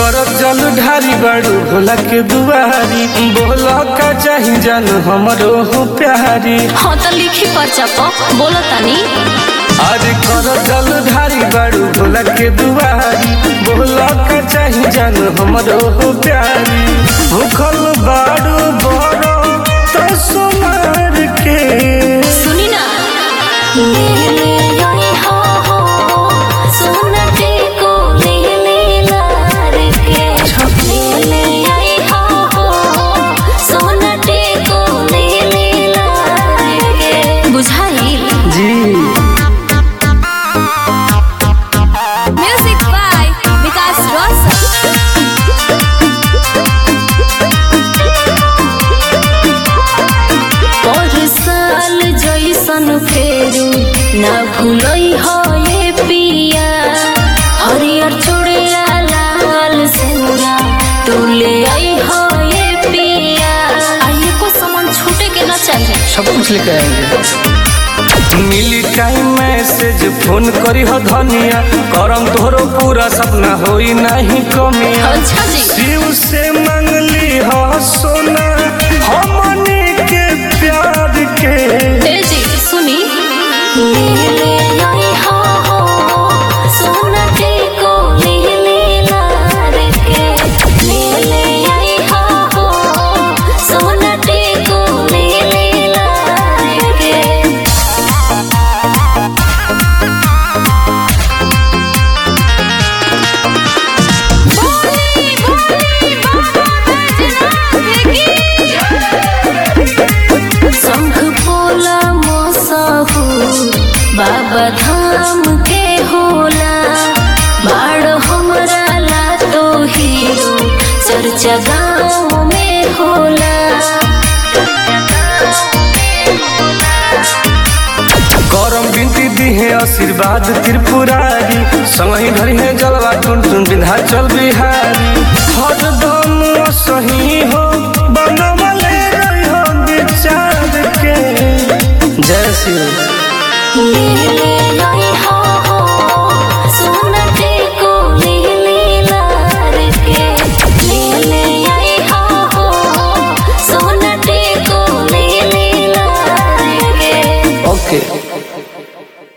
करब जल ढारी बड़ू भोला के दुआरी बोला का चाही जान हमरो हो प्यारी हाँ तो लिखी पर्चा प बोलो तनी अरे करब जल ढारी बड़ू भोला के दुआरी बोला का चाही जान हमरो हो प्यारी भूखल बाड़ू बड़ो तो सुमार के सुनी ना ले ले आई हो हो सोनटे को ले ले लार के ले ले आई हो हो सोनटे को ले ले लार के बुझाई जी म्यूजिक बाय विकास रोशन और साल जैसन फेरू ना भूलई हो ये पिया हरियर चूड़िया लाल सेनुरा तू ले आई हो ये पिया आइए को सामान छूटे के ना चाहिए सब कुछ लेके आएंगे मिली टाइम मैसेज फोन करी हो धनिया करम तोहरो पूरा सपना होई नहीं कमिया अच्छा जी शिव से मंगली हो सोना हमनी के प्यार के ए जी सुनी ले ले आई हो हो सोना के को ले ले लार के ले ले आई हो हो सोना के को ले ले लार के शंख पोला मोसहु बाबा धाम के होला बाड़ हमरा ला तो हीरो चर्चा गाँव में होला करम बिनती दिहे आशीर्वाद त्रिपुरारी संगही धरी है जलवा टुन टुन विंध्याचल बिहारी हरदम सही हो बनवले रही हो विचार के जय श्री राम। ले